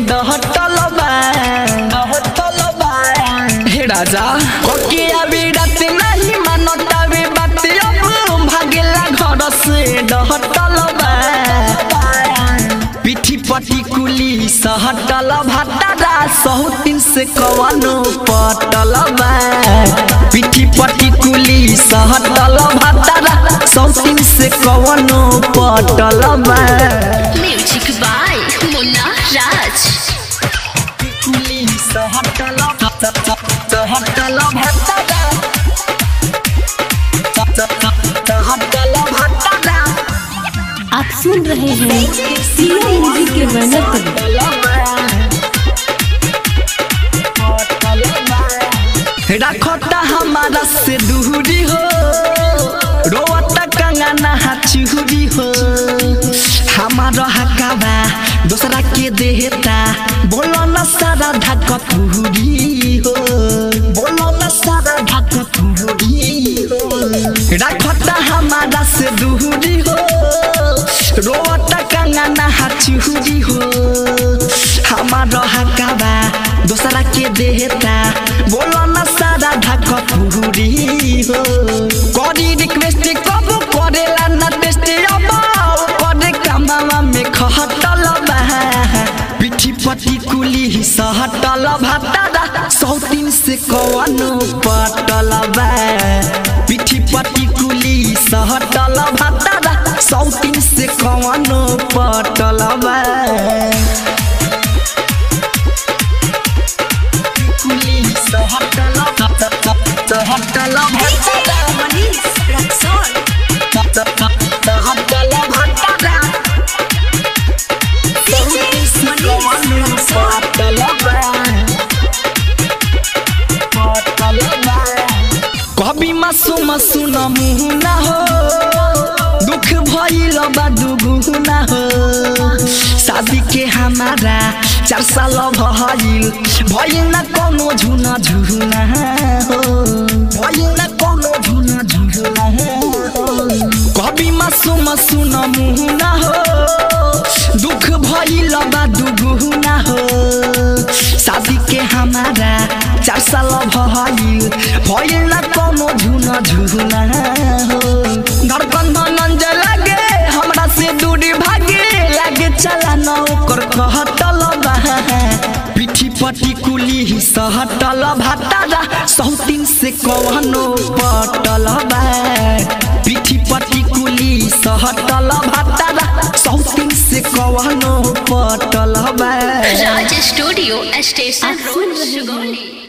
डहटल बा डहटल बा हे राजा ओके अभी रात नहीं मानतावे बात अब भागेला घर से डहटल बा पिठी पटी कुली सहटल भाटारा सहुतिन से कवनो पटल बा पिठी पटी कुली सहटल भाटारा सहुतिन से कवनो पटल बा म्यूजिक बाय मुन्ना राज कुली सहटल सहटल भाटारा सहटल भाटारा आप सुन रहे हैं सीएम म्यूजिक के बैनर पर रखता हमारा से दूरी हो रोवता कंगना चूरी हो हमारा हकावा दूसरा के देहता बोलो न सारा ढक पूरी हो बोलो न सारा ढक पूरी हो रखता हमारा से दूरी हो रोवता कंगना चूरी हो हमारा हकावा दूसरा के देहता बोलो न सारा ढक पूरी हो करी रिक्वेस्ट कब करेला न टेस्ट अब करे कमावा में खहटल बा पिठी पटी कुली सहटल भातारा सौतीन से कवनो पटल बा पिठी पटी कुली सहटल भातारा सौतीन से कवनो पटल बा कुली सहटल सहटल भातारा सहटल भातारा कभी मासूम सुन मुना हो दुख भइल बा दुगुना हो शादी के हमारा चार साल भइल भइल न कोनो झुना झुना हो भइल न कोनो झुना झुना हो कभी मासूम सुन मुना हो दुख भइल बा दुगुना हो शादी के हमारा चार साल भइल भइल न कोनो झुना झुना हो धड़कन धनंज लागे हमरा से दूरी भागे लागे चला न ओकर कहटल बा पिठी पटी कुली सहटल भातारा सौतीन से कवनो पटल बा पिठी पटी कुली सहटल भातारा सौतीन से कवनो पटल बा राज स्टूडियो स्टेशन आप सुन रोड रहे हैं सुगौली